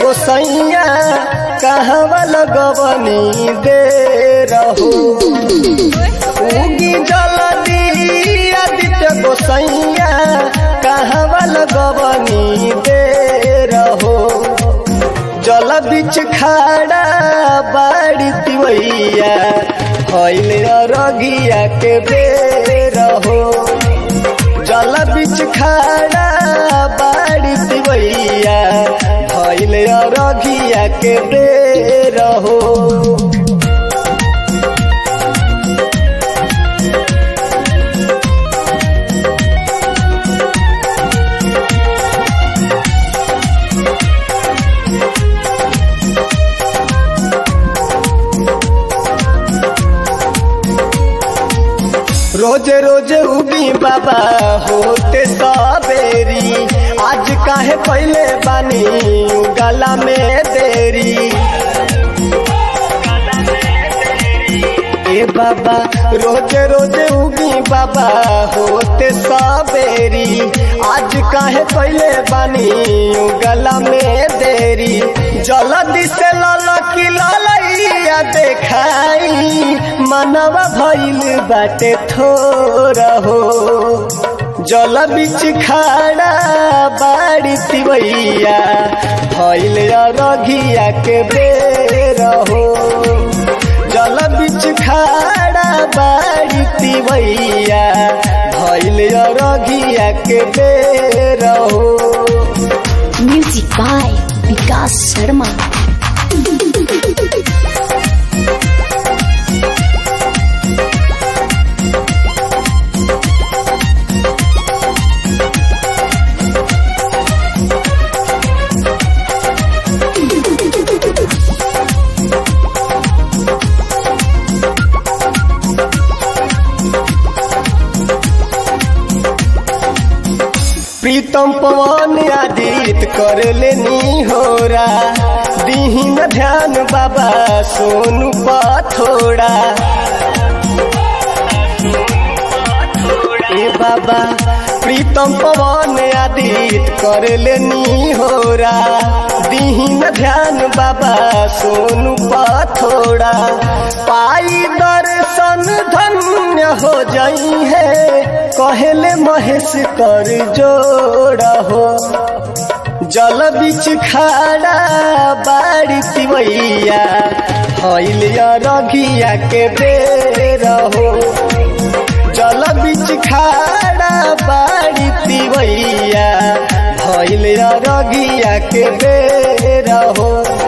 गोसैया कहवा लगवनी दे रहो उगी जलदी आदित्य गोसैया कहवा लगवनी दे रहो जल बिच खाड़ा बाड़ी तिवैया हईल रगिया के बेर हो जल बिच खाड़ा बाड़ी तिवैया हईल रगिया के बेर हो रोज रोज उगी बाबा होते सबेरी आज काहे पहले बानी गला में देरी ए बाबा रोज रोज उगी बाबा होते सबेरी आज काहे पहले बानी गला में देरी जल्दी से ललकी ललैया देखाई मनवा भइल बाटे थोरा हो जल बिच खाड़ा बाड़ी तिवैया भइल रघिया के बेर हो जल बिच खाड़ा बाड़ी तिवैया भइल रघिया के बेर हो Music by Vikas Sharma. प्रीतम पवन आदित कर लेनी होरा दीहीन ध्यान बाबा सोनू पथोड़ा ए बाबा प्रीतम पवन आदित कर लेनी होरा दीहीन ध्यान बाबा सोनू पथोड़ा पाई दर्शन धन्य हो जाई है कहले महेश कर जोड़ा हो जल बिच खाड़ा बाड़ी तिवैया हईल रघिया के बेर हो जल बिच खाड़ा बाड़ी तिवैया भइल रगिया के बेर हो